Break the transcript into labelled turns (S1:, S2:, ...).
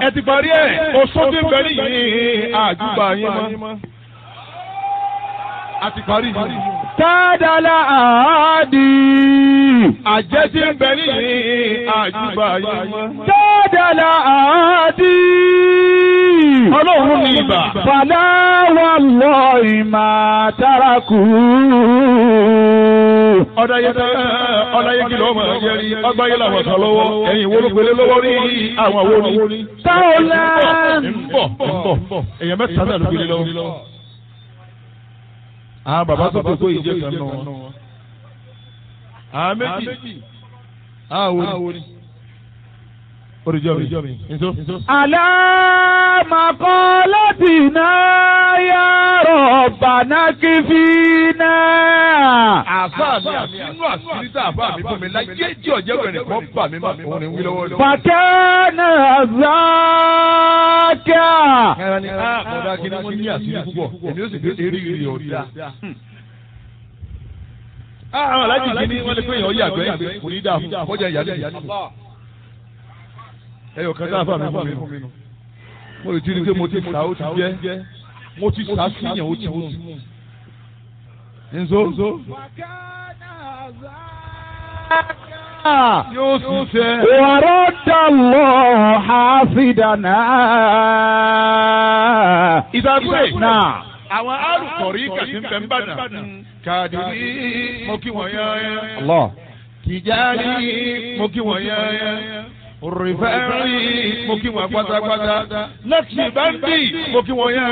S1: ẹ ti parí ẹ̀ oṣù tí ń bẹ nìyí àjùbà yín mọ́. a ti parí yìí.
S2: Tádàlá àádì.
S1: àjẹ́ tí ń bẹ nìyí àjùbà yín mọ́.
S2: Tádàlá àádì.
S1: ọlọ́run ní ibà.
S2: Fàlà wà lọ ìmà tárakù.
S1: ọ̀dàyẹ ọ̀dàyẹ kìlọ̀ ọmọ ẹ̀jẹ̀ rí ọgbáyé làwọn kan lọ́wọ́ ẹ̀yìn wo ló gbélé lọ́wọ́ rí àwọn wo ni.
S2: Táwọlá.
S1: ń bọ̀ ń bọ̀ èèyàn mẹ́ta náà ló gbélé lọ́wọ́. àwọn bàbá tó tó ìjẹ́ kan nù wọn. àwọn méjì àwọn wo ni. oríjọ́ mi nso.
S2: Àlámàkọ́lọ́tìná yá rọ̀bàná kí fi náà.
S1: àfa mi àfinú àṣírí tá àfa mi fún mi láyé tí ọ̀jẹ̀ rẹ̀ nìkan bà mí mà òun ni wí lọ́wọ́ lọ́wọ́.
S2: Fàkẹ́nà záàkà.
S1: ẹran ni a kọ̀dá kí ni wọ́n ní àṣírí púpọ̀ èmi ó sì fi eré ìrì ọ̀dà. àwọn alájì kìíní wọ́n lè pé èèyàn yàgbẹ́ kò ní dáa fún kọjá ìyálé ìyálé. ẹyọ kan tá a fà mí fún mi nù. mo lè ti rí i pé mo ti sà ó ti jẹ́ mo ti sà sí yẹn ó ti mú. nzo yóò sì fẹ́.
S2: ورد الله حافظنا
S1: ìdàgbé.
S2: náà.
S1: àwọn alùpùpù kàtí ń bẹ ń bàdàn. kàdìrí mo kí wọ́n yán
S2: Allah.
S1: tìjárí mo kí wọ́n yán rìfẹ́rì mo kí wọ́n pátápátá lẹ́kìtì báńdì mo kí wọ́n yán.